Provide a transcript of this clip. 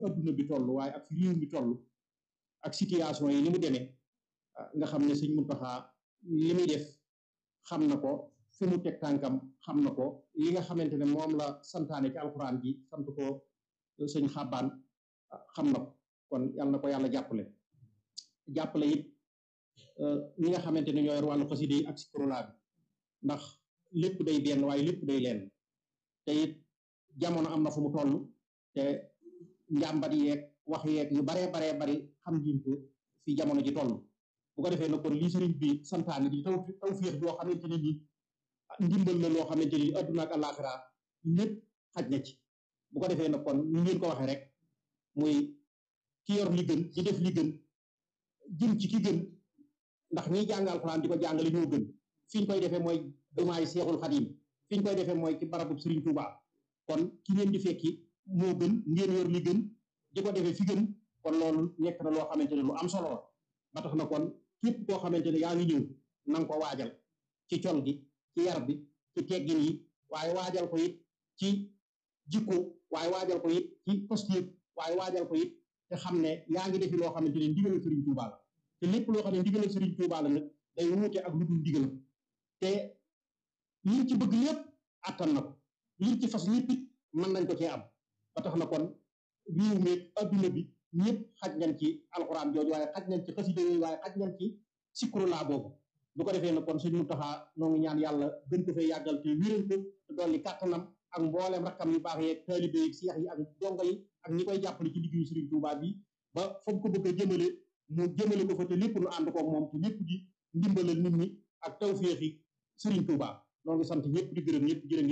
adduna bi toll waaye ak fi réew mi toll ak situation yi ni mu demee nga xam ne sëñ Muntaxa li muy def xam na ko fi mu teg tànkam xam na ko li nga xamante ne moom la santaane ci alxuraan ji sant ko sëñ xàbbaan xam na ko kon yàlla na ko yàlla jàppale jàppale it ñi nga xamante ne ñoo yor wàllu xasida yi ak sikrola bi ndax lépp day benn waaye lépp day leen te it jamono am na fu mu toll te njàmbat yeeg wax yeeg yu baree baree bari xam ngeen ko fi jamono ji toll bu ko defee nag kon lii sëriñ bi santaane di taw taw féex boo xamante ne ni ndimbal la loo xamante ni adduna ak àllaaxira lépp xaj na ci bu ko defee nag kon ñu ngeen ko waxee rek muy ki yor li gën di def li gën jëm ci ki gën ndax ñiy jàng alxuraan di ko jàngale ñoo gën fi ñu koy defee mooy jumaay seexul xadim fi ñu koy defee mooy ci barabu Sëriñ Tuuba kon ki ngeen di fekki moo gën ngeen yor li gën di ko defee fi gën kon loolu nekk na loo xamante ne lu am solo la ba tax na kon képp koo xamante ne yaa ngi ñëw na nga ko waajal ci col gi ci yar bi ci teggin yi waaye waajal ko it ci jikko waaye waajal ko it ci posture waaye waajal ko it te xam ne yaa ngi defi loo xamante ne ndigalal Sëriñ Tuuba la te lépp loo xam ne ndigalal Sëriñ Tuuba la nag day wuute ak lu dul ndigalam te liñ ci bëgg lépp attan na ko liñ ci fas lépp it mën nañ ko cee am ba tax na kon réew mi adduna bi ñëpp xaj nañ ci alxuraan jooju waaye xaj nañ ci xasida yooyu waaye xaj nañ ci sikru laa boobu bu ko defee nag kon suñ Muntaxa noo ngi ñaan yàlla gën ko fee yàggal te wéral ko te dolli kàttanam ak mbooleem rakkam yu baax yeeg taalibe yi seex yi ak dongo yi ak ñi koy jàppale ci liggéeyu Sëriñ Tuubaa bi ba fa mu ko bëgg a jëmale mu jëmale ko fa te lépp nu ànd ko moom te lépp di ndimbalal nit ñi ak tawféexi Sëriñ Tuubaa noo ngi sant ñëpp di gërëm ñëpp jërë